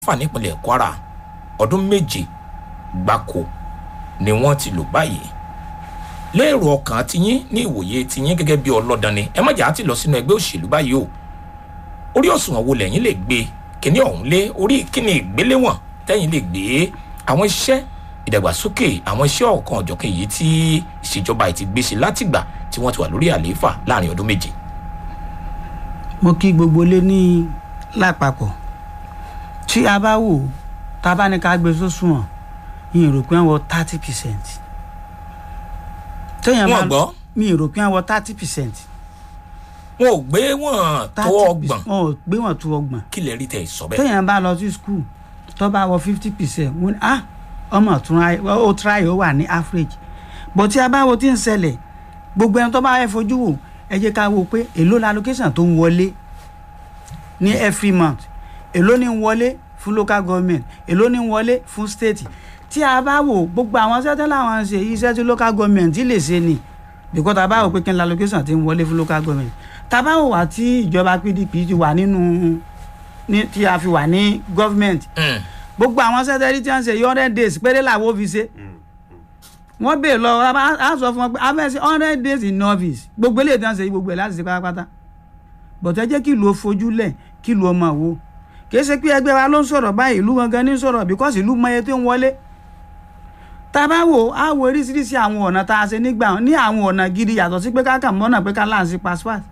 fà nípínlẹ̀ kwara ọdún méje gbáko ni wọ́n ti lò báyìí lérò ọkàn tiyín ní ìwòye tiyín gẹ́gẹ́ bí ọlọ́dàn ni ẹ má jà á ti lọ sínú ẹgbẹ́ òṣèlú báyìí o orí òṣùwọ̀n wo lẹ́yìn lè gbé kíní ọ̀hún lé orí kíní ìgbéléwọ̀n tẹ́yìn lè gbé àwọn iṣẹ́ ìdàgbàsókè àwọn iṣẹ́ ọ̀kan ọ̀jọ̀kan èyí tí ìṣèjọba yìí ti gbé ṣe látìgbà tí wọ́n ti wà lórí àlééfà láàrin ọdún méje. mo kí gbogbo lé ní lápapọ̀ tí a bá wò tá a bá ní ká gbé sósùwọ̀n yìí rò pé wọ́n thirty percent. wọ́n gbọ́ mi rò pé wọ́n thirty percent. wọn ò gbé wọn tó ọgbọ̀n wọn ò gbé wọn tó ọgbọ̀n. kí lè rí tẹ̀ sọ bẹ́ẹ̀. téèyàn bá lọ sí skul tó bá wọ fifty percent wọn ah ọmọ tún ó try ó wà ní average bó tí a bá wo tí ń ṣẹlẹ̀ gbogbo ẹni tó bá fẹ́ fojú wò ẹ jẹ́ ká wo pé èló la allocation tó ń wọlé ní every month èló ní ń wọlé fún local government èló ní ń wọlé fún state tí a bá wò gbogbo àwọn sẹ́tẹ́ làwọn ń ṣe iṣẹ́ tí local government lè ṣe ni because tá a bá wò pé kí n la allocation ti ń wọlé fún local government tá a bá wò wá tí ìjọba pdp ti wà nínú tí a fi wà ní government gbogbo àwọn sẹ́tẹ́rì tí wọ́n ṣe hundred days péré làwọn ò fi ṣe wọ́n bèè lọ a sọ fún wọn pé a fẹ́ ṣe hundred days in novice gbogbo eléyìí tí wọ́n ṣe gbogbo ẹ̀ láti ṣe pátápátá bọ̀tẹ́ jẹ́ kí ìlú ó fojú lẹ̀ kí ìlú ó máa wò kìí ṣe pé ẹgbẹ́ wa ló ń sọ̀rọ̀ báyìí ìlú gangan ní sọ̀rọ̀ because ìlú mọ iye tó ń wọlé tá a bá wò á wo oríṣiríṣi àwọn ọ̀nà tá a ṣe nígbà ní àwọn ọ̀nà gidi yàtọ̀ sí pé káàkà mọ́nà pé ká láǹṣí passport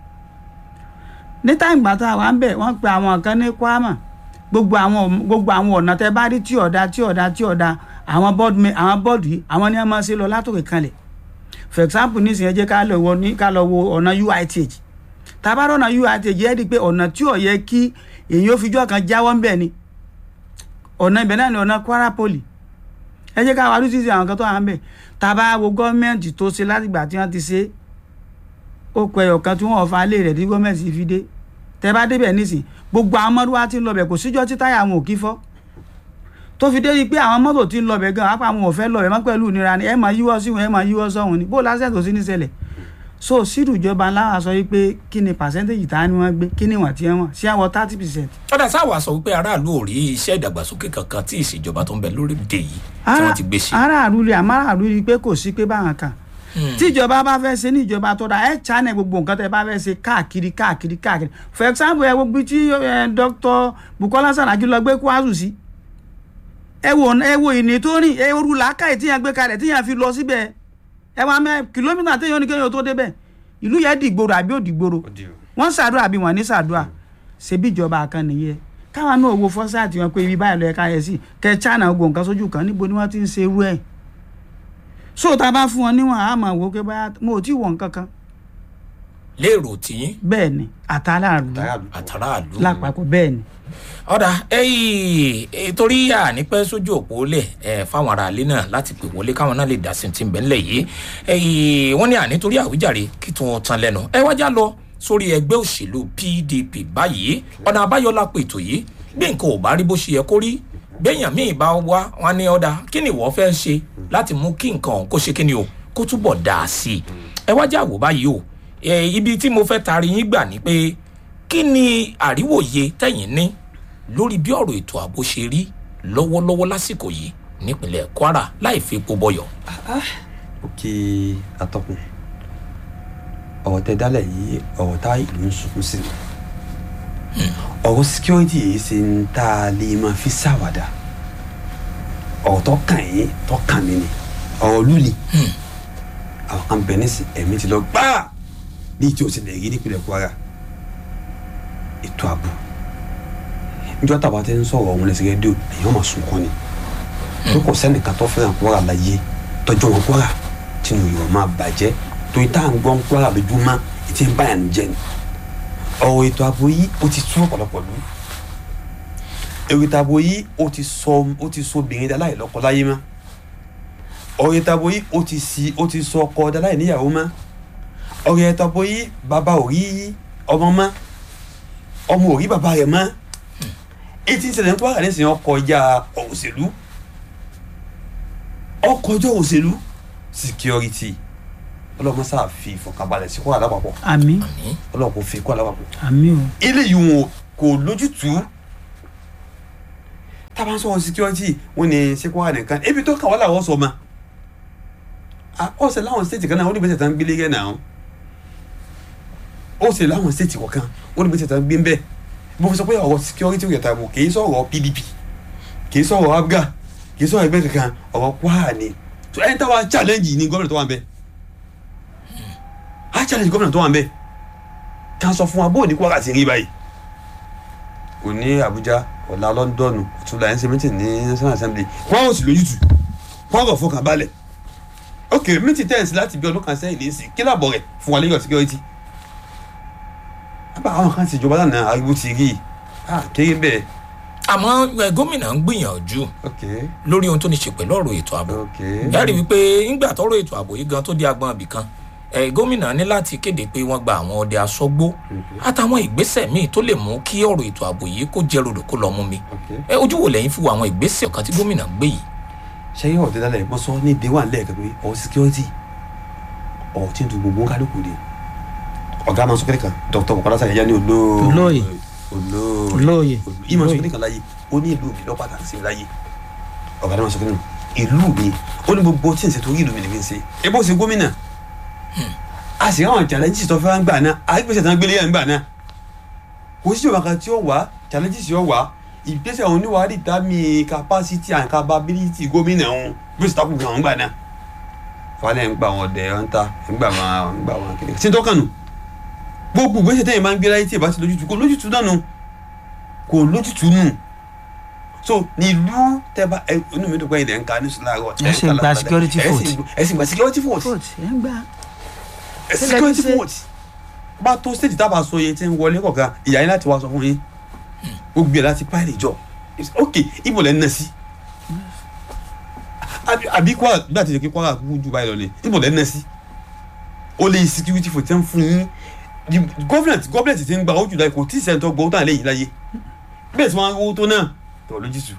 ní táìgbà tá a wà ń bẹ̀ wọ́n pe àwọn kan ní kwama gbogbo àwọn gbogbo àwọn ọ̀nà tẹ bá rí tí ọ̀dà tí ọ̀dà tí ọ̀dà àwọn bọ́ọ̀dù àwọn bọ́ọ̀dù yìí àwọn ni wọ́n máa ṣe lọ látòkè kanlẹ̀ for example nísìnyí ẹ jẹ́ ká lọ wo ní ká lọ wo ọ̀nà uith tabarọ̀ ọ̀nà uith yẹ́ di pé ọ̀nà tí ò yẹ kí èyí ó fijọ́ kan jáwọ́ ńbẹ̀ ni ọ̀nà ibẹ̀ náà ni ọ̀nà kwara poli ẹ jẹ́ ká wá lùsí àwọn kan tó wà ń bẹ̀ tàbá wo gọ́ọ̀mẹ̀ntì tó ṣe látìgbà tí wọ́n ti ṣe ó pẹ́ ọ̀kan tí wọ́n fa lé rẹ̀ tí gọ́ọ̀mẹ̀ntì fi dé tẹ bá débẹ̀ nísìn gbogbo àwọn mọ́tò wa ti ń lọbẹ̀ kò síjọ́ tí táyà àwọn ò kí fọ́ tó fi dé pé àwọn mọ́tò ti ń lọbẹ̀ gan apá àwọn ò fẹ́ lọbẹ̀ mọ́ pẹ̀lú ìnira ni ẹ máa yíwọ́ sí wọn ẹ máa yíwọ́ sọ́hun ni bó lásẹ̀ tó sí ní ṣẹlẹ̀ so sírù ìjọba ńlá sọ wípé kí ni percentage tá ni wọ́n gbé kí ni wọ́n ti wọ́n sí àwọn thirty percent. ọ̀dà sáwà sọ wípé aráàlú ò rí iṣẹ́ ìdàgbàsókè kankan tí ìṣèjọba tó ń bẹ lórílẹ̀‐èdè yìí tí wọ́n ti gbé ṣe. aráàlú rí àmáràlú rí pé kò sí pé báwọn kan tí ìjọba bá fẹ́ ṣe ní ìjọba tó dáa ẹ channel gbogbo nǹkan tẹ bá fẹ́ ṣe káàkiri káàkiri káàkiri for example ẹ wo bí tí dr bukola saraki lọ gbé kwazu sí ẹ wo ẹ wo ìní tó rìn ẹ ru làákàyè tíyàn gbé kalẹ̀ tíyàn fi lọ síbẹ̀ ẹ wá mẹ kìlómítà téèyàn ní kéèyàn tó débẹ̀ ìlú yẹn dìgboro àbí ò dìgboro wọ́n ṣàdúrà àbí wọ́n ní ṣàdúrà ṣebí ìjọba kan nìyẹn káwọn náà wo fọ́sáàtì wọn pé ibi báyìí lọ ẹ̀ka yẹn sí kẹ china gbogbo nǹkan sójú kan níbo ni wọ́n ti ń ṣe irú ẹ̀ so tá a bá fún wọn níwọ̀n a máa wò ó pé báyà mo ò tí ì wọ̀ nǹkan kan. lérò tiyín. bẹ́ẹ̀ ni àtàràlù àtàràlù. lápapọ̀ bẹ́ẹ̀ ni. ọ̀dà ẹ̀yìn torí ànípẹ́ sójú òpó lẹ̀ ẹ̀ fáwọn ará ilé náà láti pè wọlé káwọn náà lè dá sí ti ń bẹ̀ ńlẹ̀ yìí ẹ̀yìn wọ́n ní ànítorí àwíjàre kí tí wọ́n tan lẹ́nu ẹ wájà lọ sórí ẹgbẹ́ òṣèlú pdp báyìí ọ̀nà àbáyọ la pètò yìí bí nǹkan ò bá rí bó ṣe yẹ kó rí béèyàn míì bá wá wọn ní ọ̀dà kí ni ìwọ fẹ́ ṣe láti mú kí nǹkan ọ̀hún kó ṣe kí ni o kó túbọ̀ dà á sí i ẹ wá jáwó báyìí o ibi tí mo fẹ́ taari yín gbà ni pé kí ni àríwòye tẹ̀yìn ní lórí bí ọ̀rọ̀ ètò ààbò ṣe rí lọ́wọ́lọ́wọ́ lásìkò yìí nípínlẹ̀ kwara láì fi epo bọyọ̀. ó kí atọ́kùn ọ̀rọ̀ tẹ dálẹ̀ yìí ọ̀rọ̀ tá ìlú ń sunkún sí ni ọ̀rọ̀ security yìí ṣe ń tá a lè máa fi ṣàwàdà ọ̀rọ̀ tó kàn yín tó kàn mí ni ọ̀rọ̀ lùlì àwọn kan bẹ̀ nísìn ẹ̀mí ti lọ gbáà ní ìjọ sì lè rí nípìnlẹ̀ kwara ètò ààbò níjọ́ tàbá tẹ́ ń sọ̀rọ̀ ọ̀hún lẹ́sẹ̀ rédíò èèyàn máa sunkún ni tó kò sẹ́nìkan tó fẹ́ràn kwara láyé tọ́jú wọn kwara tínú ìwọ̀n máa bàjẹ́ torí tá à ń gbọ́n kwara lójúmọ́ ìtì ń báyà ń jẹ ni ọ̀rọ̀ ètò ààbò yìí ó ti tú ọ̀pọ̀lọpọ̀ lù èrò ètò ààbò yìí ó ti sọ ó ti sọ obìnrin dá láì lọ́kọ láyé mọ́ ọ̀rọ̀ ètò ààbò yìí ó ti si ó ti sọ ọkọ dá láì níyàwó mọ́ ọ̀rọ̀ ètò ààbò yìí bàbá ò rí ọmọ mọ́ ọmọ ò rí bàbá rẹ̀ mọ́ etí ń ṣẹlẹ̀ ń kwara nísìnyí ọkọ̀ ìjà òṣèlú ọkọ̀ ìjọ òṣèlú security ọlọ́mọ sáà fi ìfọ̀kànbalẹ̀ sí kwara lápapọ̀ àmì ọlọ́mọ kò fi kwara lápapọ̀ àmì o. eléyìí wọn kò lójútùú tábà ń sọ̀rọ̀ security wọ́n ní sekwara nìkan ebi tó kà wọ́n làwọn sọ ma ọ̀sẹ̀ láwọn state kan náà wọ́n ní gbèsè tán gbélé yẹn náà ọ̀sẹ̀ láwọn state kọ̀ọ̀kan wọ́n ní gbèsè tán gbé ń bẹ́ẹ̀ mo fi sọ pé ọ̀rọ̀ security yẹn ta mo kì í sọ̀rọ̀ pdp kì í sọ̀rọ̀ abga kì í sọ̀rọ̀ ẹgbẹ́ kankan ọ̀rọ̀ kwara ni so ẹni táwa challenge ni gómìnà tó wà ń bẹ a challenge gómìnà tó wà ń bẹ ká sọ fún wa bó ní kwara ti rí báyìí òní abuja ọ̀la lọ́ńdọ̀nù ọ̀túnla ẹ̀ ń ṣe meeting ní national assembly kwara ò sì lójútù kwara ò fọkàn balẹ̀ ok meeting tẹ̀sí láti bí ọdún kan sẹ́yìn lè sí kí làbọ̀ rẹ̀ fún wa lẹ́yìn security àbá àwọn kan ti jọba lánàá ariwo ti rí i ah kéré bẹ́ẹ̀ àmọ́ ẹ, gómìnà ń gbìyànjú ok lórí ohun tó ní ṣe pẹ̀lú ọ̀rọ̀ ètò ààbò ok yàrá wípé ńgbà tọrọ ètò ààbò yìí gan tó di agbọn ibì kan ẹ gómìnà ní láti kéde pé wọ́n gba àwọn ọdẹ aṣọ́gbó àtàwọn ìgbésẹ̀ míì tó lè mú kí ọ̀rọ̀ ètò ààbò yìí kó jẹ́ rodò kó lọ mú mi ok ẹ ojú wo lẹ́yìn fún àwọn ìgbésẹ̀ kan tí gómìnà gbé yìí ṣẹ́yìn ọ̀dẹ́ dálẹ̀ mo sọ ní ìdíwà lẹ́ẹ̀kan pé ọ̀ security ọ̀ tí ń du gbogbo kálukú ni ọ̀gá máa ń sọ kẹ́lẹ́ kan dr bukola sayẹyẹ ní olóò Olóyè. olóò Olóyè. ìmọ̀ sọ Olóyè. kẹ́lẹ́ kan láyé ó ní ìlú mi lọ́ pàtàkì sí mi láyé ọ̀gá náà máa sọ kẹ́lẹ́ kan ìlú mi ó ní gbogbo tí ń ṣe torí ìlú mi lè fi ń ṣe é bó ṣe gómìnà a sì ráwọn challenges tó fẹ́ ń gbà náà àgbèsè tán gbélé yẹn ń gbà náà kò sí ìjọba kan tí ó wà challenges yóò wà ìgbésẹ̀ òun níwàá rí tàmí capacity and capability gómìnà òun bí ó sì takùn àwọn gbà náà falẹ̀ ń gbà wọn ọ̀dẹ̀ ọ̀ ń ta ń gbà wọn ń gbà wọn kékeré sí tó kànú gbogbo ìgbésẹ̀ tẹ́yìn máa ń gbé láyé tí ì bá ti lójútu kò lójútu náà nù kò lójútu nù so nílùú tẹ́bà ẹ inú mi dùn pé ilẹ̀ ń ka ní sùlárọ̀ Ẹ sì ń gba security vote. ẹ sì ń gba security vote vote ẹ ń gbà ẹ Ṣé security lẹ́yìn ṣe- vote bá tó stage tábà sọ yẹn tí ń wọlé kọ̀ọ̀kan ìyá yín láti wá sọ fún yín gbogbo ẹ̀ láti pààlì jọ ok ibo lẹ́ ń ná sí àbí àbí kwara bí àti ìjọkí kwara kúkú ju báyìí lọ ni ibo lẹ́ ń ná sí ó lè security vote tí ń fún yín The government government ti ń gba ojú láyé kò tí ì sẹ́ńtọ́ gbọ́ ó tàn lẹ́yìn láyé bẹ́ẹ̀ tí wọ́n á owó tó náà tọ̀ lójútùú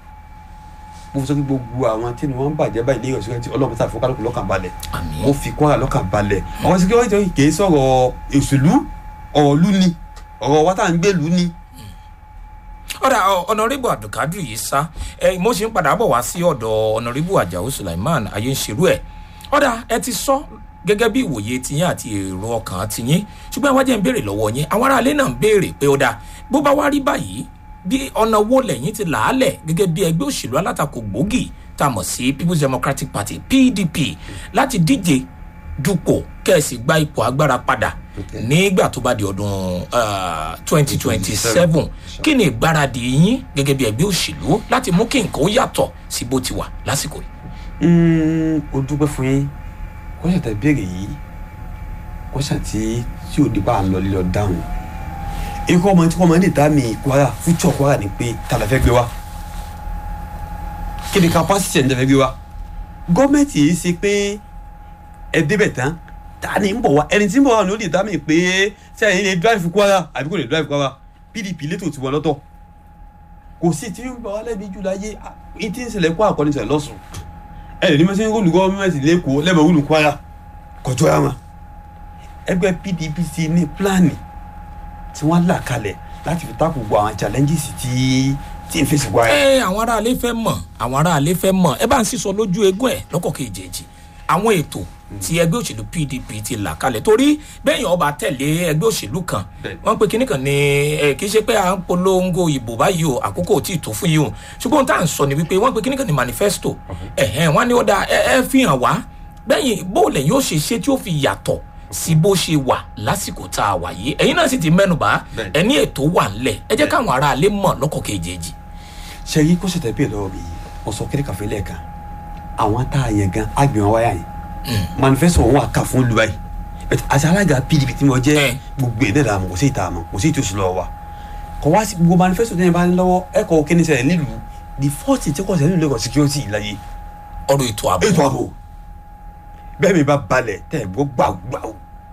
mo sọ pé gbogbo àwọn tí wọ́n ń bàjẹ́ báyìí lẹ́yìn ọ̀sẹ̀ tí ọlọ́run tàbí fọ́kàlùkù lọ́kàn balẹ̀ àmì mo fi kwara lọ́kàn balẹ̀ àwọn security kì í sọ̀rọ̀ òṣèlú ọ̀rọ̀ lú ni ọ̀rọ̀ wa tá à ń gbé lú ni. ọ̀dà ọ̀nàrẹ́bù abdulkadir yìí sá ẹ mo ṣe ń padà bọ̀ wá sí ọ̀dọ̀ ọ̀nàrẹ́bù ajáò sulaiman ayé ń ṣerú ẹ̀ ọ̀dà ẹ ti sọ gẹ́gẹ́ bí ìwòye tiyín àti èrò ọkàn tiyín ṣùgbọ́n ìwádìí ń béèrè lọ́wọ́ yín àwọn aráalé náà ń béèrè pé ó dáa bó bá wá rí báyìí bí ọ̀nà wo lẹ́yìn ti làálẹ̀ gẹ́gẹ́ bí ẹgbẹ́ òṣèlú alátakò gbòógì tá a mọ̀ sí people's democratic party pdp láti díje dupò kẹ́ẹ̀sì gba ipò agbára padà Okay. nígbà tó bá di ọdún twenty twenty seven kí ni ìgbáradì yín gẹ́gẹ́ bí ẹgbẹ́ òṣèlú láti mú kí nǹkan ó yàtọ̀ sí bó ti wà lásìkò yìí. Mm, o dúpẹ́ fún yín kọ́sà tẹ béèrè yìí kọ́sà tí tí ò di bá a lọ lílọ dáhùn ikú ọmọ tí wọ́n máa ń lè dá mi kwara fújọ́ kwara ni pé ta la fẹ́ gbé wa kí ni capacity ẹ̀ ń tẹ́ fẹ́ gbé wa gọ́ọ̀mẹ̀ntì yìí ṣe pé ẹ débẹ̀ tán ta ni ń bọ̀ wá ẹni tí ń bọ̀ wá ni ó lè dá mi pé sẹ́yìn lè drive kwara àbí kò lè drive kwara pdp létò tiwọn lọ́tọ̀ kò sí tí ń bọ̀ wá lẹ́bi jù láyé ìtí ń ṣẹlẹ̀ kó àkọ́ni ṣẹlẹ̀ lọ́sùn ẹ ní mẹsàn án olùkọ́ gọ́ọ̀mẹ̀ntì lẹ́kọ̀ọ́ lẹ́bàá olù kwara kọjọ́ ẹ̀ wọn ẹgbẹ́ pdp ti ní pílánì tí wọ́n là kalẹ̀ láti fi takò gbọ́ àwọn challenges tí tí ń fèsì kwara. ẹ àwọn aráalé fẹ́ mọ̀ àwọn aráalé fẹ́ mọ̀ ẹ bá ń sísọ lójú eégún ẹ̀ lọ́kọ̀ kejì àwọn ètò tí ẹgbẹ́ òṣèlú pdp ti là kalẹ̀ torí bẹ́ẹ̀ yẹn ọba tẹ̀lé ẹgbẹ́ òṣèlú kan Bẹ́ẹ̀ni. wọ́n pe kinní kan ní ẹ kì í ṣe pé à ń polongo ìbò báyìí o àkókò ò tí ì tó fún yìí o ṣùgbọ́n tá à ń sọ ni wípé wọ́n pe kinní kan ní manifesto ẹ̀hẹ́n wọ́n ní ó dáa ẹ ẹ fi hàn wá bẹ́yìn bóòlẹ̀ yóò ṣe ṣe tí ó fi yàtọ̀ sí bó ṣe wà lásìkò tá a wà yìí ẹ̀yin náà sì ti mẹ́nubà Bẹ́ẹ̀ni. ẹni ètò wà ńlẹ̀ ẹ jẹ́ káwọn aráalé mọ̀ lọ́kọ̀ kejì ṣe yí kó ṣètẹ́ bẹ́ẹ̀ lọ́wọ́ mi yìí wọ́n sọ kéré kàfé lẹ́ẹ̀kan àwọn tá a yẹn gan agbè wọn wáyà yìí manifesto wọn wà ká fún lu báyìí But àti alága pdp tí mo jẹ́ Eh. gbogbo ẹ̀ dẹ́ra mọ̀ kò sí ìta mọ̀ kò sí ìtòsí lọ́wọ́ wa kò wá sí gbogbo manifesto tẹ́yìn bá ní lọ́wọ́ ẹ kọ́ kí ni ṣẹlẹ̀ nílùú the first thing tí kò ṣẹlẹ̀ nílùú ẹ̀kọ́ security láyé ọ̀rọ̀ ètò ààbò ètò ààbò bẹ́ẹ̀ mi bá balẹ̀ tẹ́ ẹ̀ gbọ́ gbàgbàù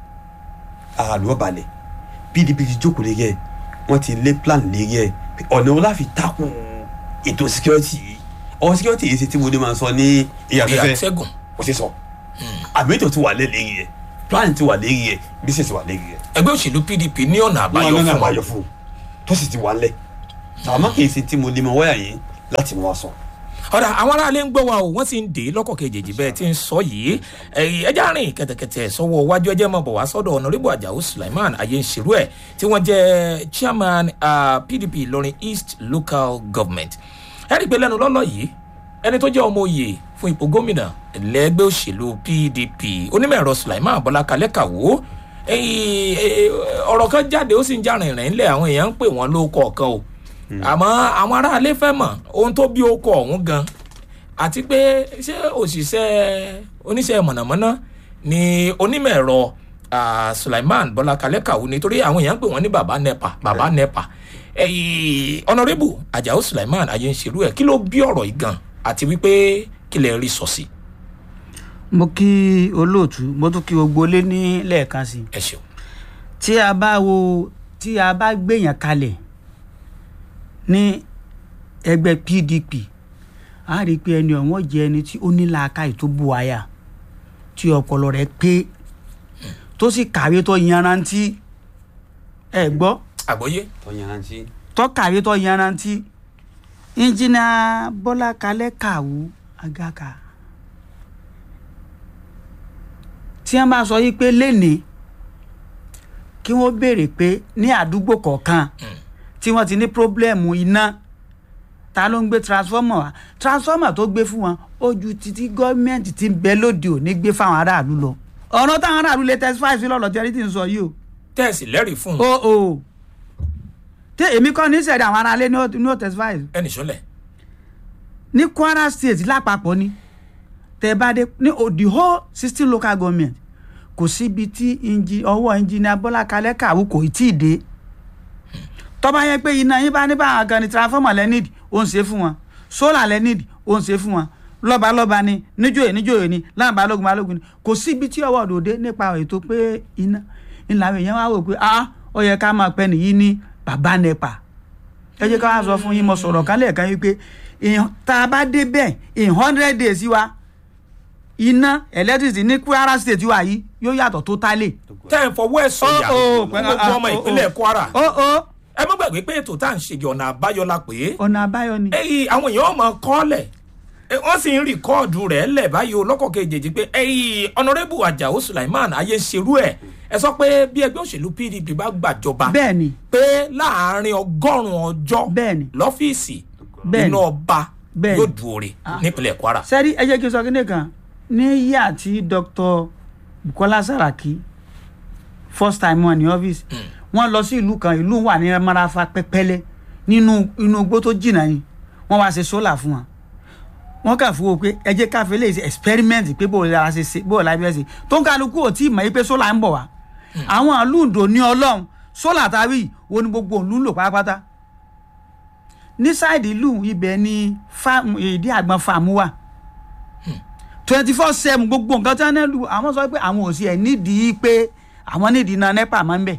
àlọ́ balẹ̀ pdp ti jókòó lé yẹ wọ́n ti lé plan lé yẹ ọ̀nà wọn láfi takùn ètò security yìí ọ̀rọ̀ security yìí ṣe tí mo ní máa sọ ní ìyàfẹ́fẹ́ ìyàtẹ́gùn kò sí sọ àmì ètò ti wà lé lé yẹ plan ti wà lé yẹ business wà lé yẹ ẹgbẹ́ òṣèlú pdp ní ọ̀nà àbáyọ wọn lọ́nà fún àbáyọ fún un tó sì ti wà lẹ̀ àmọ́ kì í ṣe tí mo lè mọ wáyà yìí láti mú wa sọ. ọ̀dà àwọn aráalé ń gbọ́ wa o wọ́n sì ń dè é lọ́kọ̀ kejì bẹ́ẹ̀ tí ń sọ yìí ẹ̀yìn ẹja rìn kẹ̀tẹ̀kẹ̀tẹ̀ sọ́wọ́ iwájú ẹjẹ́ mọ̀ bọ̀ wá sọ́dọ̀ ọ̀nàrẹ́bù àjàó sulaiman ayéǹṣerú ẹ̀ tí wọ́n jẹ́ chairman uh, pdp ìlọrin east local government ẹ̀rí pé lẹ́nu lọ́lọ́ yìí ẹni tó jẹ́ ọmọ òye fún ipò gómìnà lẹ́gbẹ́ òṣèlú pdp onímọ̀ ẹ̀rọ sulaiman bọ́lá kalẹ́ kàwó ọ̀rọ̀ kan jáde ó sì ń já rìnrìn ńlẹ̀ àwọn èèyàn ń pè wọ́n ló kọ̀ọ̀kan o àmọ́ àwọn aráalé fẹ́ mọ̀ ohun tó bí okọ̀ ọ̀hún gan àti pé ṣé òṣìṣẹ́ oníṣẹ́ mọ̀nàmọ́ná ni onímọ̀ ẹ̀rọ sulaiman bọ́lá kalẹ́ kàwó nítorí àwọn èèyàn ń pè wọ́n ní baba nepa baba nepa ọ̀nàrẹ́bù ajáò sulaiman ayé ń ṣerú ẹ̀ kí ló bí ọ̀rọ̀ yìí gan àti wípé kí lè rí sọ sí. mo kí olóòtú mo tún kí gbogbo lé ní lẹ́ẹ̀kan sí i ẹ ṣeun. tí a bá wo tí a bá gbèyàn kalẹ̀ ní ẹgbẹ́ pdp a rí i pé ẹni ọ̀wọ́n jẹ́ ẹni tí ó ní làákàyè tó bu àyà tí ọpọlọ rẹ̀ pé tó sì kàwé tó yanrantí ẹ gbọ́ àgbọ́yé. tó yanrantí. tó kàwé tó yanrantí ìjìnà bọ́lá kalẹ́ kàwú agaka tí wọ́n bá sọ yí pé lénìí kí wọ́n béèrè pé ní àdúgbò kọ̀ọ̀kan tí wọ́n ti ní pírọ́blẹ́mù iná ta ló ń gbé transformer wá transformer tó gbé fún wọn ó ju títí gọ́ọ̀mẹ̀ntì ti ń bẹ lóde òní gbé fáwọn aráàlú lọ ọ̀nà táwọn aráàlú lè testify sí lọ́lọ́ tí ẹni tí ń sọ yìí o. tẹ́ẹ̀sì lẹ́rìí fún un. o o tí èmi kọ́ ní sẹ̀dá àwọn aráalé ní ó testify. ẹnì sọlẹ̀. ní kwara state lápapọ̀ ni tẹ bá dé ní the whole sixteen local government kò síbi tí ọwọ́ engineer bọ́lá kalẹ́ kàwé kò tí ì dé tọ́ba yẹn pé iná yín bá ní báwọn kan ní transformer lẹ́nìdì ó ń ṣe fún wọn solar lẹ́nìdì ó ń ṣe fún wọn lọ́balọ́ba ni níjòyè níjòyè ni láwọn balógun balógun ni kò síbi tí ọwọ́ òdòdó nípa ètò pé iná ìlànà èèyàn wá wò pé ah ó yẹ ká máa pẹ́ nìyí ní bàbá nepa ẹ jẹ́ ká wá sọ fún yín mo sọ̀rọ̀ kan lẹ́ẹ̀kan yìí pé tá a bá dé bẹ́ẹ̀ in hundred days wa iná electricity ní kwara state wa yìí yóò yàtọ̀ tó tálẹ̀. tẹ́ ẹ̀ fọwọ́ ẹ̀ sọ̀yà gbogbo ọmọ ìpínlẹ̀ kwara ó ó ẹ má gbàgbé pé ètò tá à ń ṣe ọ̀nà àbáyọ la pè é. ọ̀nà àbáyọ ni. ẹyìn àwọn èèyàn máa kọ́lẹ̀ wọ́n sì ń rìkọ́ọ̀dù rẹ̀ lẹ̀ báyìí o lọ́kọ̀ kejì pé ẹyìn ọ̀nàrẹ́bù ajáò sulaiman ayé ń ṣerú ẹ̀ ẹ sọ pé bí ẹgbẹ́ òṣèlú pdp bá gbàjọba bẹ́ẹ̀ni pé láàárín ọgọ́rùn-ún ọjọ́ bẹ́ẹ̀ni lọ́fíìsì Bẹ́ẹ̀ni. iná ọba Bẹ́ẹ̀ni. yóò dùn òre nípínlẹ̀ kwara. sẹ́rí ẹ jẹ́ kí n sọ kíndé kan ní yíyà tí dr bukola saraki first time wọn ní ọ́fíìsì wọ́n lọ sí ìlú kan ìlú wà ní marafa pẹ́pẹ́lẹ́ nínú inú igbó tó jìnnà yìí wọ́n wá ṣe sólà fún wọn wọ́n kà fún o pé ẹ jẹ́ káfí lè ṣe experiment pé bó o la ṣe ṣe bó o la bí ẹ ṣe tó ń kálukú ò tí ì mọ̀ yí pé sólà ń bọ̀ wá àwọn àlùndò ní ọlọ́run sólà táwí wo ni gbogbo òun lò pátápátá ní sáìdì ìlú ibẹ̀ ni fáàmù ìdí àgbọn fáàmù wà twenty four seven gbogbo nǹkan tí wọ́n ní lù àwọn sọ pé àwọn ò sí ẹ̀ nídìí pé àwọn nídìí iná nepa máa ń bẹ̀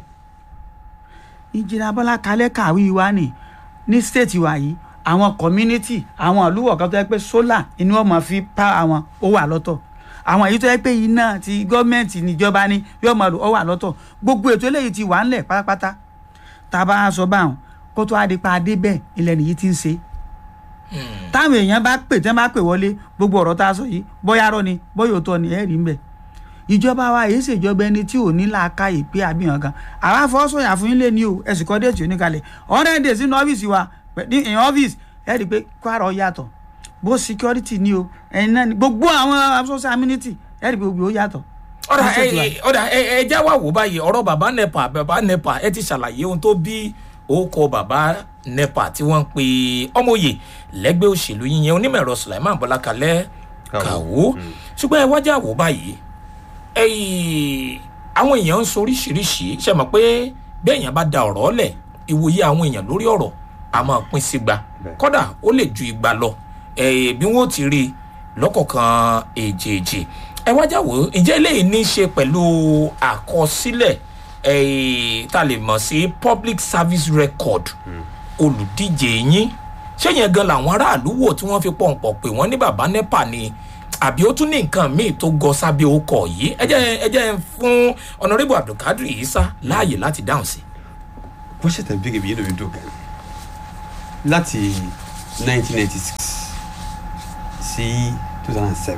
ìjìnlẹ̀ abọ́lá kalẹ̀ kàwé wa ni ní state wa yìí àwọn community àwọn àlùwọ̀ kan tó yẹ pé solar inú ọmọ fi pa àwọn ó wà lọ́tọ̀ àwọn èyí tó yẹ pé iná ti gọ́ọ̀mẹ̀ntì níjọba ni yóò máa lò ó wà lọ́tọ̀ gbogbo ètò eléyìí ti wà ńlẹ̀ pátápátá tá a bá sọ báwọn kó tó adipa adé bẹ́ẹ̀ ilẹ̀ nìyí ti ń ṣe táwọn èèyàn bá pè tẹ́ bá pè wọlé gbogbo ọ̀rọ̀ tá a sọ yìí bóyá rọ ni bóyá òótọ́ ni ẹ̀rí ń bẹ̀ ìjọba wa èyí ṣèjọba ẹni tí ò ní làákàyè pé àbíyàn kan àwa fọwọ́sọ̀yà fún yín lé ní o ẹ̀sìn kọ́ déètì oníkalẹ̀ ọ̀rẹ́ dè sínú ọ́fíìsì wa ní in ọ́fíìsì ẹ̀ rí i pé kwara yàtọ̀ bó security ni o ẹ̀yin náà ni gbogbo àwọn social amenity ẹ̀ rí i pé gbogbo ó yàtọ̀. ọ̀dà Ní state wa. ẹ ọ̀dà ẹ ẹ já wà wò báyìí ọ̀rọ̀ bàbá nepa bàbá nepa ẹ ti ṣàlàyé ohun tó bí orúkọ bàbá nepa tí wọ́n ń pe ọmọye lẹ́gbẹ́ òṣèlú yíyan onímọ̀ ẹ̀rọ sulaiman bọ́lákalẹ́ Kàwó. kàwó ṣùgbọ́n ẹ wájà wò báyìí ẹyìn àwọn èèyàn ń sọ oríṣiríṣi ṣe mọ̀ pé bí èèyàn bá da ọ̀rọ̀ lẹ̀ ìwòye àwọn èèyàn lórí ọ̀rọ̀ a máa pín sígbà Bẹ́ẹ̀. kódà ó lè ju igba lọ ẹ̀ bí wọ́n ti rí i lọ́kọ̀ọ̀kan èjèèjì ẹ wájà wò ó ǹjẹ́ eléyìí ní í ṣe pẹ̀lú àkọsílẹ̀ ẹ̀ tá a lè mọ̀ sí public service record olùdíje yín ṣé yẹn gan làwọn aráàlú wò tí wọ́n fi pọ̀npọ̀ pé wọ́n ní baba nepa ni àbí ó tún ní nǹkan míì tó gọ sábẹ́ orúkọ yìí ẹ jẹ́ ẹ jẹ́ n fún ọ̀nàrẹ́bù abdulkadir isa láàyè láti dáhùn sí. bó ṣe tẹ̀ bí kìbí yìí lómi dùn gan láti 1996 sí 2007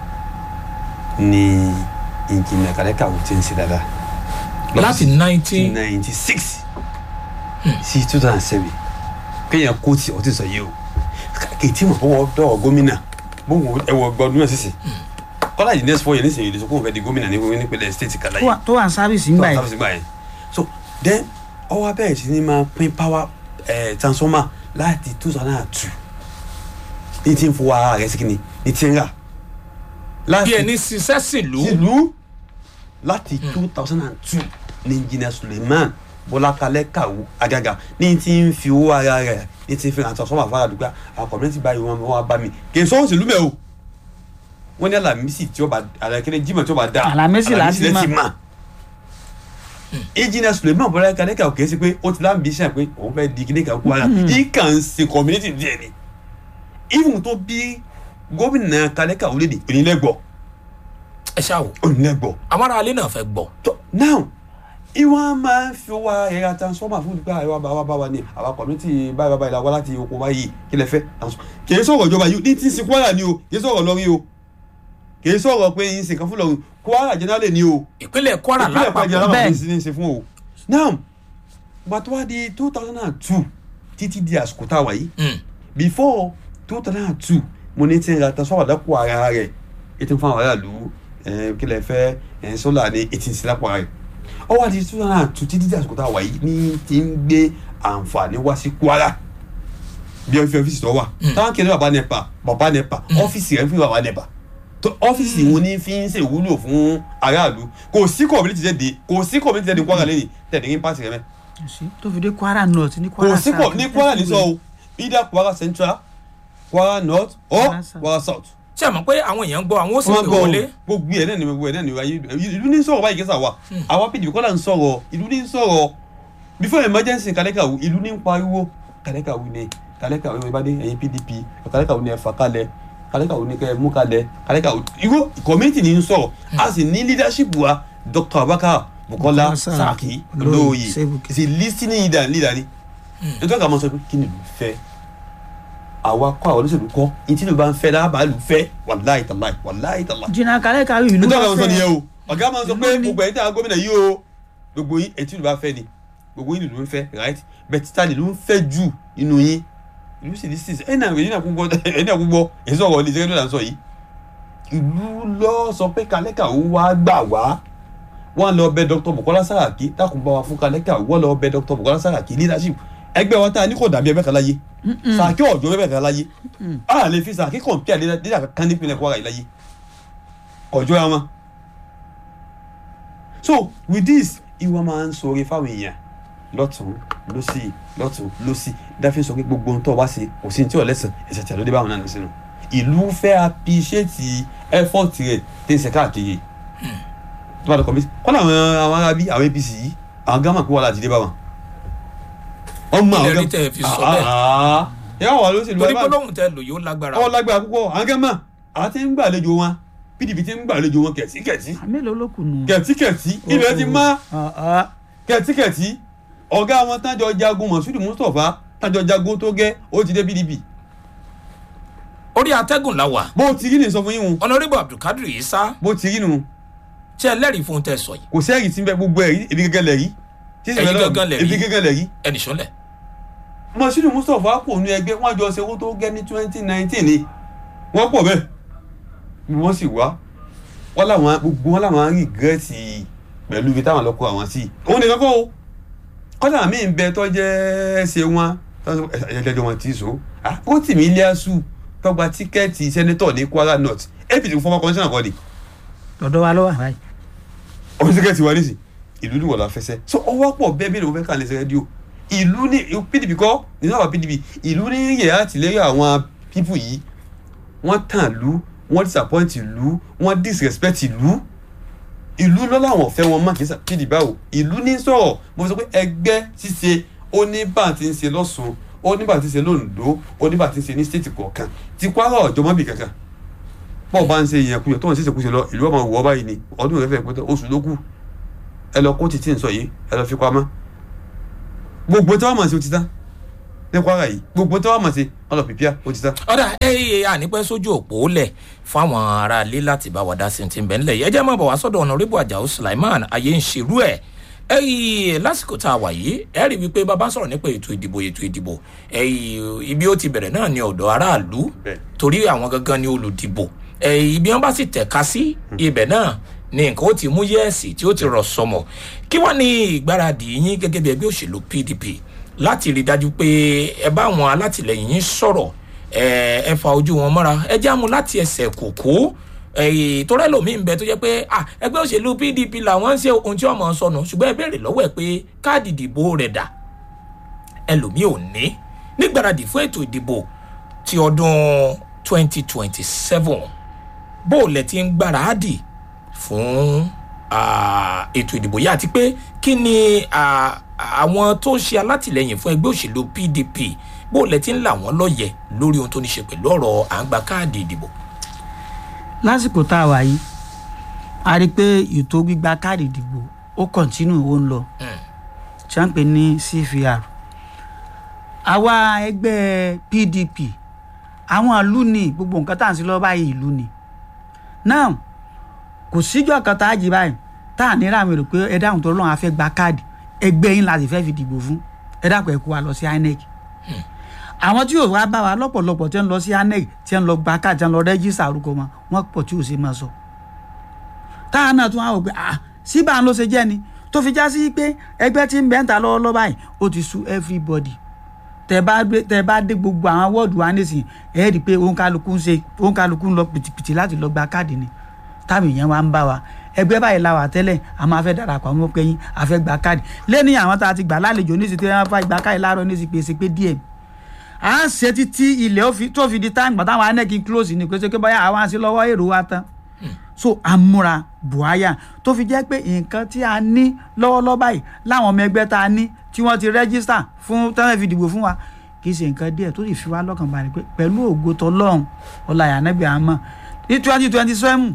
ni ìjìnlẹ̀ kàlẹ́kà ò ti ń ṣe dáadáa. láti nineteen 96 sí 2007 kéèyàn kó tí ọtí sọ yìí o kìtì mọ̀ bọ́wọ́ dọ́wọ́ gómìnà bóun ẹ̀wọ̀ gbọ́dún náà sísè kọ́lá yìí next four years nísìnyí ìdísọ́ kóun fẹ́ di gómìnà ní nípínlẹ̀ state kàlá tó yìí wà- tó wà ní sáfìsì ńgbà yìí gbà yẹn so then ọwọ́ abẹ́rẹ́ sí ni máa pín power eh, transformer láti two thousand and two ní tí ń fowó ara rẹ̀ sí kí ni ní tí ń rà bí ẹni ṣiṣẹ́ sílùú sílùú láti two thousand and two ní engineer suleiman bọ́lákalẹ́ kàwú agaga ní tí ń fi owó ara rẹ̀ ní tí ń fi àtọ̀ sọ́mà fara dùgbà àwọn community báyìí wọn wọn bá mi kì í sọ́wọ́ sílùú mẹ́ o wọ́n ní alamisi tí ó bá alakẹ́lẹ́ jimá tí ó bá dá Alamisi láti lẹ́ mọ̀. ti mà engineer suleiman bọ́lákalẹ́ kàwú kì í ṣe pé ó ti láǹbí iṣẹ́ pé òun fẹ́ di kíní kan kú ara yìí kàn ń ṣe community díẹ̀ ni even tó bí gómìnà kalẹ́ kàwú lédè onílẹ̀gbọ̀ ẹ ṣáà wò onílẹ̀gbọ̀ àwọn ará ilé náà fẹ́ gbọ́ tó now ìwọ́n máa ń fi owó ẹ̀yà transformer fún ìgbà àríwá bá wa bá wa ní àwa community báyìí báyìí la wá láti oko báyìí kí lẹ fẹ́ kì í sọ̀rọ̀ ìjọba yìí ní tí ń sin kwara ni o kì í sọ̀rọ̀ lọ́rí o kì í sọ̀rọ̀ pé yín sin kan fún lọ́run kwara generally ni o ìpínlẹ̀ kwara ìpínlẹ̀ kwara lápapọ̀ generally bẹ́ẹ̀. ní sí ní sin fún o now gbàtọ́ wá di two thousand and two títí di àsìkò tá a wà yìí Mm. before two thousand and two mo ní tí ń ra transformer lápò ara rẹ̀ ètò fún àwọn aráàlú ẹ̀, kí lẹ fẹ́ ẹ̀, sólà ní etí ń sin lápò ara rẹ̀ ó wá di two thousand and two títí di àsìkò tá a wà yìí ní ti ń gbé àǹfààní wá sí kwara bí ọ́fíìsì ọ́fíìsì tó wà táwọn kìnìún bàbá nepa bàbá nepa ọ́fíìsì rẹ̀ ń fi bàbá nepa tó ọ́fíìsì wọn ní fi ń ṣe ìwúlò fún aráàlú kò sí community jáde kò sí community jáde ní kwara lẹ́yìn tẹ̀lé ní pàṣẹ rẹ̀ mẹ́ sí tó fi dé kwara north ní kwara kò sí kò south ní kwara ní sọ o either kwara central kwara north or Kwara South. kwara south. ṣé ẹ mọ̀ pé àwọn èèyàn ń gbọ́ àwọn ó sì wọ́n pè gbọ́ wọlé gbogbo ẹ̀ náà ni gbogbo ẹ̀ náà ni ayé ìlú ní sọ̀rọ̀ báyìí kẹsà wa àwa pdp kọ́lá ń sọ̀rọ̀ ìlú ní sọ̀rọ̀ before emergency kàlẹ́kàwù ìlú ní ń pariwo kàlẹ́kàwù ni kàlẹ́kàwù ni ìbádé ẹ̀yin pdp kàlẹ́kàwù ni ẹ fà kalẹ̀ kàlẹ́kàwù ni kẹ́ ẹ mú kalẹ̀ kàlẹ́kàwù irú community ní ń sọ̀rọ̀ a sì ní leadership wa dr abubakar bukola Bukola Saraki, saraki olóyè olóyè Sebuke. is a listening leader leader ni nítorí àwọn sọ pé kí ni ìlú fẹ́ àwa kọ́ àwọn olóṣèlú kọ́ ìtí ìlú bá ń fẹ́ lábàá ìlú fẹ́ wàláì tàláì wàláì tàláì jìnnà kálẹ̀ kárí ìlú nítorí bá àwọn sọ fẹ́. nìyẹn o ọ̀gá máa ń sọ pé Ìlú ni. gbogbo ẹ̀yin tí àwọn gómìnà yìí o gbogbo yín ètí ìlú bá fẹ́ ni gbogbo yín ìlú ń fẹ́ right bẹ́ẹ̀ títà ìlú ń fẹ́ jù nínú yín ìlú sì ní sí ẹ̀ náà ẹ̀yin náà kú gbọ́ ẹ̀yin náà kú gbọ́ èyí sọ̀rọ̀ ilé ìṣẹ́gun náà sọ yìí ìlú lọ sọ pé kálẹ́kà ó wá gbà wá wọ́n lọ bẹ dr bukola saraki dákun bá wa fún kálẹ́kà wọ́n lọ bẹ dr bukola saraki leadership ẹgbẹ́ wa tá a ní kò dàbí ẹgbẹ́ kan láyé sàkí ọ̀jọ́ ẹgbẹ́ kan láyé a lè fi sàkí kọ̀ǹpìà leader kan nípìnlẹ̀ kwara yìí láyé ọjọ́ ya wọn. so with this ìwọ máa ń sọ̀rọ̀ fáwọn èèyàn lọ́tún lọ́sì lọ́tún lọ́sì dáfín sọ pé gbogbo ohun tó wá sí kò sí ní tí ò lẹ́sàn ẹ̀sẹ̀ tí a ló dé báwọn náà ní sínú ìlú fẹ́ appreciate effort rẹ̀ tí ń ṣe káàkiri tó bá dọ̀kọ̀ mi kọ́ làwọn àwọn arábí àwọn apc yìí àwọn gámà pé wà láti dé báwọn. wọ́n mú àwọn Ilé rí tẹ́ ẹ fi sọ bẹ́ẹ̀. yà wà lóṣèlú torí ẹ bá- gbólóhùn tẹ lò yóò lágbára ọ lágbára púpọ̀ àwọn gẹ́mà àti ń gbàlejò wọn pdp ti ń gbàlejò wọn kẹ̀tíkẹ̀tí mélòó ló kù nù. kẹ̀tíkẹ̀tí ilẹ̀ ti má Ọ̀, ọ̀. kẹ̀tíkẹ̀tí ọ̀gá wọn tájọ jagun mọ̀súdì mustapha tájọ jagun tó gẹ́ ó ti dé pdp orí atẹ́gùn la wà bó ti rí ni sọ fún yín wọn ọ̀nàrẹ́bù abdulkadir isa bó ti rí nu ṣe ẹlẹ́rìí fún tẹ sọ yìí kò sẹ́ẹ̀rì tí ń bẹ gbogbo ẹ̀rí ebi gẹ́gẹ́ lẹ̀ rí tí Ẹ̀yin gangan lẹ̀ rí. ebi gẹ́gẹ́ lẹ̀ rí ẹnì sọ́lẹ̀ mọ̀súdì mustapha kò nu ẹgbẹ́ wọn jọ ṣe owó tó gẹ́ ní twenty nineteen ni wọ́n pọ̀ bẹ́ẹ̀ ni wọ́n sì wá wọ́n làwọn gbogbo wọn làwọn rìgírẹ́tì pẹ̀lú ibi táwọn lọ kó àwọn sí òun nìkan kọ́ o kọ́dà mí ń bẹ tó jẹ́ ṣe wọn ẹ̀jẹ̀jẹ̀ wọn ti so ó tì mí ilé asu tọgbà tíkẹ́ẹ̀tì sẹ́nẹ́tọ̀ ní kwara north apc fọwọ́ kọ́ńtínà kọ́ ni lọ́dọ̀ wa ló wà báyìí. ọ̀hún tíkẹ́ẹ̀tì wa nísì ìlú ni wọ́n la fẹsẹ̀ so ọwọ́ pọ̀ bẹ́ẹ̀ bí ló fẹ́ kà lẹ́sẹ̀ rédíò ìlú ní pdp kọ́ nínú àwọn pdp ìlú ní yẹ àtìlẹ́yìn àwọn pípù yìí wọ́n tàn lú wọ́n disappoint ìlú wọ́n disrespect ìlú ìlú lọ́la àwọn ọ̀fẹ́ wọn má kì í sà pdp báwo ìlú ní sọ̀rọ̀ mo sọ pé ẹgbẹ́ ṣíṣe ó ní bá àti ń ṣe lọ́sùn ó ní bá àti ń ṣe lóńdó ó ní bá àti ń ṣe ní stéètì kọ̀ọ̀kan ti kwara ọ̀jọ́ mọ́bì kankan bọ́ọ̀ bá ń ṣe ìyẹn kuyọ̀ tó ń ṣe ìṣèkúṣe lọ ìlú ọmọ wọ́ báyìí ni ọdún rẹ̀ fẹ́ pẹ́ tó oṣù ló kù ẹ lọ kó títí ń sọ yìí ẹ lọ fi pamọ́ gbogbo tí wọ́n mọ̀ sí o ti tán ní kwara yìí gbogbo tí wọ́n mọ̀ sí wọ́n lọ pìpìà ó ti tán. ọ̀dà ẹ̀yẹ ànípẹ́ sójú òpó lẹ̀ fáwọn aráalé láti bá wa dá sí ti ń bẹ̀ ńlẹ̀ yẹ jẹ́ mọ̀ bọ̀ wá sọ́dọ̀ ọ̀nàrẹ́bù àjàó sulaiman ayé ń ṣerú ẹ̀ ẹ̀yẹ lásìkò tá a wà yìí ẹ̀ rí wípé bàbá sọ̀rọ̀ nípa ètò ìdìbò ètò ìdìbò ẹ̀yẹ ibi ó ti bẹ̀rẹ̀ náà ní ọ̀dọ̀ aráàlú Bẹ́ẹ̀. torí àwọn gangan ni olùdìbò ẹ̀yẹ ibi wọn bá sì tẹ̀ka sí ibẹ̀ náà ni nǹkan ó ti mú yẹ́ẹ̀sì tí ó ti rọ̀ sọmọ kí wọ́n ní ìgbáradì yín gẹ́gẹ́ bí ẹgbẹ́ òṣèlú pdp láti rí i dájú pé ẹ bá àwọn alátìlẹyìn yín sọ̀rọ̀ ẹ ẹ fa ojú wọn mọ́ra ẹ já mu láti ẹsẹ̀ kòkó torí ẹlòmíì ń bẹ tó jẹ́ pé ah, ẹgbẹ́ òṣèlú pdp làwọn ń ṣe ohun tí ọmọ sọnù ṣùgbọ́n ẹ béèrè lọ́wọ́ ẹ pé káàdì ìdìbò rẹ̀ dà ẹlòmíì ò ní nígbàradì fún ètò ìdìbò ti ọdún 2027 bó o lẹ ti ń gbáradì fún ah, ètò ìdìbò yìí àti pé kí ni ah, àwọn tó ń ṣe alátìlẹyìn fún ẹgbẹ́ òṣèlú pdp bó o lẹ ti ń là wọ́n lọ́yẹ̀ lórí ohun tó ní ṣe pẹ̀lú ọ̀rọ̀ à ń gba káàdì ìdìbò. lásìkò tá a wà yìí a rí i pé ètò gbígba káàdì ìdìbò ó kọ̀ntínú ó ń lọ tí wọ́n ń pè ní cvr àwa ẹgbẹ́ pdp àwọn ìlú ni gbogbo nǹkan tá à ń sí lọ́wọ́ báyìí ìlú ni náà kò síjọ́ kan tá a jí báyìí tá à ní ràmì rò pé ẹ dáhùn tó lọ́wọ́ a fẹ́ gba káàdì ẹgbẹ́ yín láti fẹ́ fi dìbò fún ẹ dákun ẹ kó wa lọ sí inec àwọn tí yóò wá bá wa lọ́pọ̀lọpọ̀ tí wọ́n lọ sí inec tí wọ́n lọ gba káàdì tí wọ́n lọ rẹ́jísà orúkọ wọn wọ́n pọ̀ tí ò ṣe máa sọ táwọn náà tún wá wò pé ah síbà ló ṣe jẹ́ ni tó fi já sí pé ẹgbẹ́ tí ń bẹ́ ń ta lọ́wọ́lọ́wọ́ báyìí ó ti sú everybody tẹ bá dé tẹ bá dé gbogbo àwọn wọ́ọ̀dù wa nísìnyí ẹ rí i pé òǹkàlùkù ń ṣe òǹkàlùkù ń lọ pìtìpìtì láti lọ gba káàdì ni táwọn èèyàn wa ń bá wa ẹgbẹ́ báyìí la wà tẹ́lẹ̀ a máa fẹ́ darapọ̀ àwọn ọmọkẹ́yìn a fẹ́ gba káàdì lẹ́ni àwọn tá a ti gbà lálejò ní ìsìtẹ́ wọn fà gba káàdì láàárọ̀ ní ìsìpè ṣe pé díẹ̀ à ń ṣe títí ilẹ̀ ó fi- tó fi di táǹgbà gbà táwọn anẹ́kì close ni pé ṣe pé báyà àwọn àṣẹ lọ́wọ́ èrò wa tán so amúra buhaya tó fi jẹ́ pé nǹkan tí a ní lọ́wọ́lọ́wọ́ báyìí láwọn ọmọ ẹgbẹ́ tá a ní tí wọ́n ti rẹ́gísítà fún tẹ́lẹ̀ fi dìbò fún wa kì í ṣe nǹkan díẹ̀ tó sì fi wá lọ́kàn balẹ̀ pé pẹ̀lú ògo tọlọ́run ọláyà nẹ́gbẹ̀ àmọ́ ní twenty twenty seven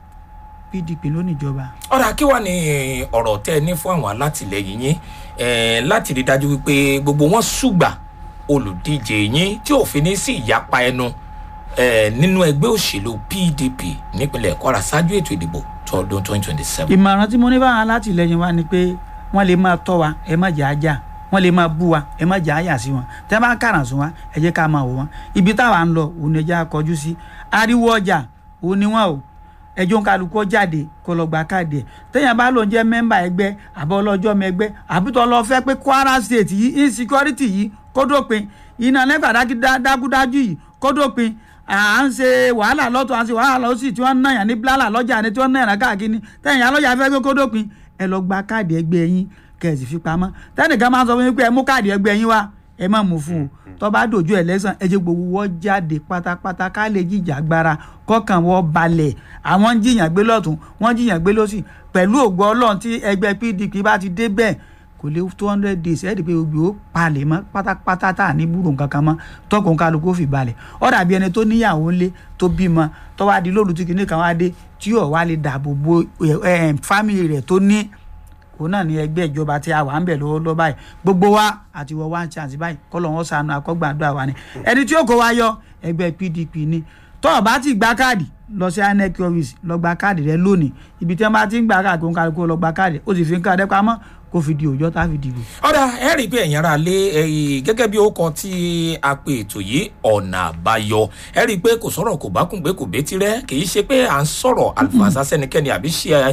pdp ló níjọba. ọ̀rọ̀ kí wàá ní ọ̀rọ̀ tẹ́ ẹ ní fún àwọn alátìlẹyìn yín eh, láti rí dájú wípé gbogbo wọn ṣùgbà olùdíje yín tí òfin ní sí ìyapa ẹnu eh, nínú ẹgbẹ́ òṣèlú pdp nípínlẹ̀ kwara ṣáájú ètò ìdìbò tọdún 2027. ìmọ̀ràn tí mo ní báwọn alátìlẹyìn wa ni pé wọ́n lè máa tọ́ wa ẹ má jẹ́ ajá wọ́n lè máa bú wa ẹ má jẹ́ àyà sí wọn tẹ́ bá kàràn sún wa ẹ jẹ́ ká máa wò wọ́n ibi táwa ń lọ òun ni ẹ jẹ́ ká kọjú sí ariwo ọjà òun ni wọ́n o ẹjọ́ ń kálukú jáde kó lọ gba káàdì ẹ̀ téèyàn bá lòun jẹ́ mẹ́mbà ẹgbẹ́ àbọ̀ ọlọ́jọ́ mẹgbẹ́ àbítọ́ lọ fẹ́ pé kwara state yìí insecurity yìí kó dópin iná nígbà dágúdájú yìí kó dópin à ń ṣe wàhálà lọ́tọ̀ à ń ṣe wàhálà lọ́sì tí wọ́n ń náyàn ní blálà lọ́jà ni tí wọ́n ń náyàn káàkiri tẹ̀yìn alọ́jà fẹ́ pé kó dópin ẹ lọ gba káàdì ẹgbẹ́ yín kẹ̀sì fi pamọ́ tẹ́nìkan máa ń sọ fún yín pé ẹ mú káàdì ẹgbẹ́ yín wá ẹ má mú fún o tó bá dojú ẹlẹ́sàn ẹ jẹ́ gbogbo wọ́n jáde pátápátá ká lè jíjà gbára kọ́kàn wọ́n balẹ̀ àwọn ń jiyàn gbé lọ́tún wọ́n jiyàn gbé lọ́sì pẹ̀lú ògbó ọlọ́run tí ẹgbẹ́ pdp bá ti dé bẹ́ẹ̀ kò lé two hundred days ẹ̀ ẹ́ di pé gbogbo ó palẹ̀ mọ́ pátápátá tá à ní gbúrò kankan mọ́ tọkùn kálukú ó fi balẹ̀ ó dàbí ẹni tó níyàwó ńlé tó bímọ tó wá di lóòlù tí kìíní kan wá dé tí yóò wá lè dáàbò bo fámìlì rẹ̀ tó ní òun náà ní ẹgbẹ́ ìjọba tí a wà ń bẹ̀ lọ́wọ́ báyìí gbogbo wa àti wọ one chance báyìí kọ́lọ̀ wọn sànù akọ́gbàdúrà wa ni ẹni tí ó kó wa yọ ẹgbẹ́ pdp ni tó o bá ti gba káàdì lọ sí inec office lọ gba káàdì rẹ lónìí ibi tí wọn bá ti ń gba káàdì kó ń kálukú lọ gba káàdì ó sì fi ń káàdì pamọ́ kó fi di òjọ́ tá a fi dìbò. ọ̀dà ẹ rí i pé ẹ̀yin ara lé ẹ̀yìn gẹ́gẹ́ bí ó kan tí a pe ètò yìí ọ̀nà àbáyọ ẹ rí i pé kò sọ̀rọ̀ kò bá kùn gbé kò bétí rẹ kì í ṣe pé à ń sọ̀rọ̀ àlùfàṣà sẹ́nikẹ́ni àbí ṣe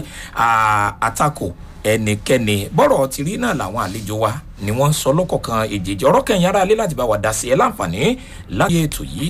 àtakò ẹnikẹ́ni bọ́rọ̀ ti rí náà làwọn àlejò wa ni wọ́n ń sọ lọ́kọ̀ọ̀kan èjèèjì ọ̀rọ̀ kẹyìn ara lé láti bá wa dá sí ẹ láǹfààní láti ètò yìí